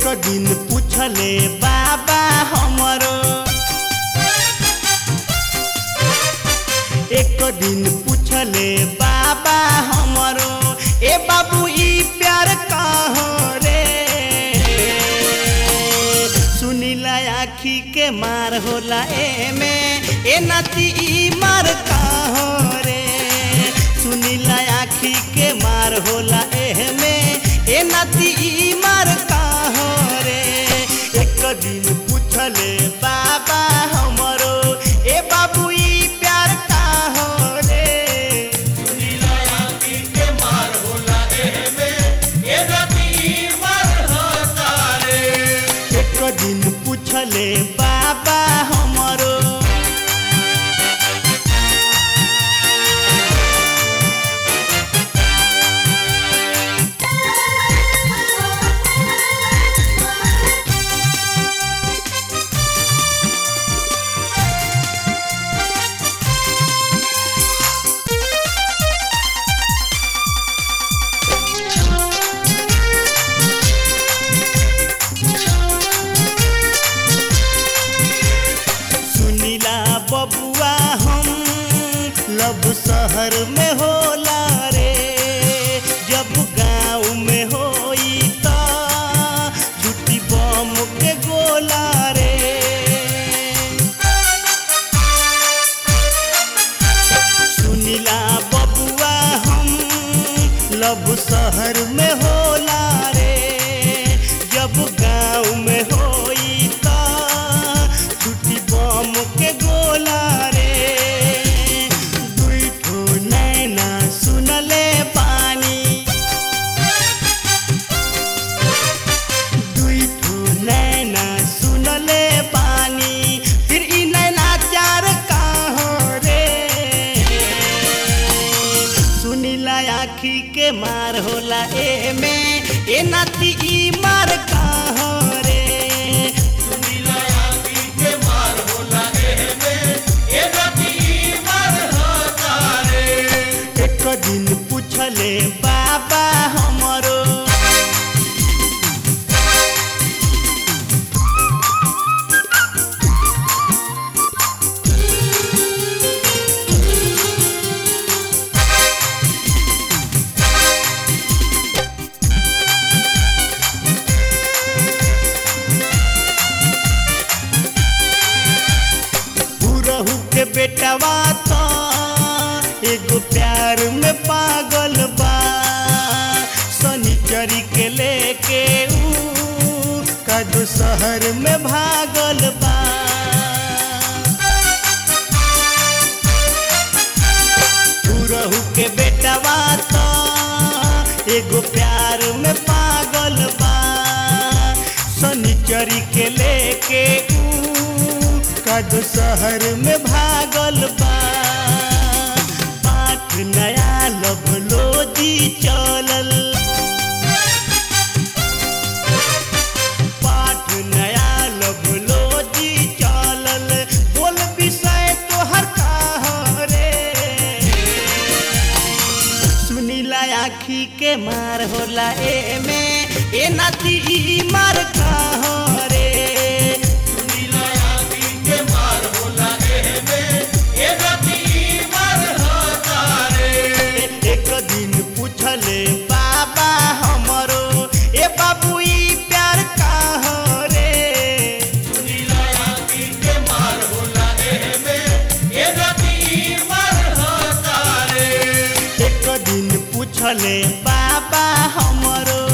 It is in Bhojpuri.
दिन पूछले बाबा हमरो एक दिन पूछले बाबा हमरो ए बाबू ई प्यार कहाँ रे सुनीला आखी के मार होला एमे ए नाती ई मार कहाँ रे सुनीला आखी के मार होला एमे ए नाती ई मार कहाँ रे एक दिन पूछले बाबा हमरो ए बाबू ई प्यार कहाँ रे एक दिन पूछले बाबा हमरो सुनीला बबुआ हम लब शहर में होला रे जब गाँव में होई त छुट्टी बम के गोला रे सुनीला बबुआ हम लब शहर में होला रे जब गाँव में होई त छुट्टी बम के गोला रे दुई ठो नैना सुनले पानी दुई ठो नैना सुनले पानी फिर ई नैना चार कहाँ रे सुनीला आखी के मार होला एमे ए नाती ई मार कहाँ रे एक दिन पूछले बाबा हमरो बुरहू के बेटवा तो एगो प्यार में पागल बा शनिचरी के लेके ऊ कदू शहर में भागल बा बुरहू के बेटवा तो एगो प्यार में पागल बा शनिचरी के लेके ऊ कदू शहर में भागल बा पाठ नया लभलोजी चलल पाठ नया लभलोजी चलल बोल विषय तोहर कहाँ रे सुनीला आखी के मार होला एमे ए नाती ई मार कहाँ रे एक दिन पूछले बाबा हमरो ए बाबू ई प्यार कहाँ रे एक दिन पूछले बाबा हमरो